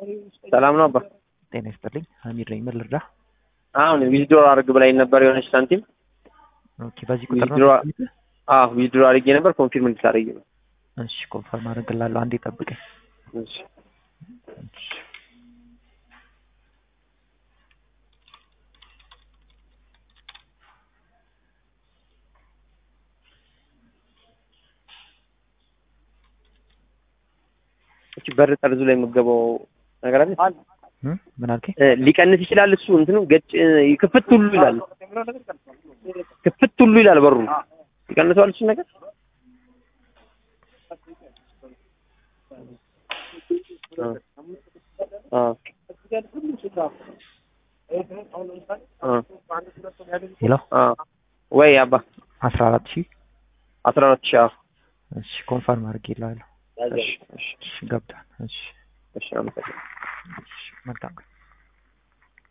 ሰላም ነው አባ። ጤና ይስጥልኝ። ሀሚድ ነኝ። ምን ልርዳ? አሁን ዊዝድሮ አድርግ ብላኝ ነበር የሆነች ሳንቲም። ኦኬ፣ በዚህ ቁጥር ነው። ዊዝድሮ አዎ ዊዝድሮ አድርጌ ነበር ኮንፊርም እንድታደርጊ ነው። እሺ፣ ኮንፈርም አደርግልሃለሁ። አንዴ ጠብቀኝ። እሺ እሺ። እቺ በር ጠርዙ ላይ የምገባው ነገር አለ። እም፣ ምን አልከኝ? እ፣ ሊቀንስ ይችላል እሱ እንትኑ ገጭ እ፣ ክፍት ሁሉ ይላል። ክፍት ሁሉ ይላል በሩ ይቀንሰዋል እሱ ነገር አ አ አ ሄሎ፣ አ ወይ አባ አስራ አራት ሺህ አስራ አራት ሺህ አዎ። እሺ፣ ኮንፈርም አድርጌልሃለሁ። እሺ እሺ እሺ፣ ገብቷል። እሺ፣ እሺ አመሰግናለሁ። እሺ፣ መልካም ቀን።